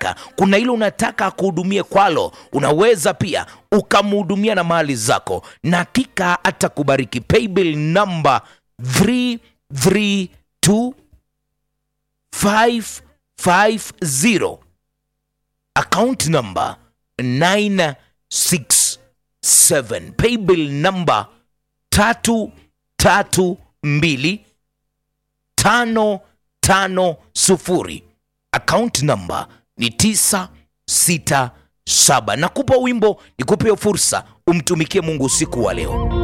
unataka kuna ile unataka akuhudumie kwalo unaweza pia ukamhudumia na mali zako na hakika atakubariki paybill number 332 550 account number 967 paybill number 332 550 account number ni 967 nakupa wimbo nikupe fursa umtumikie mungu usiku wa leo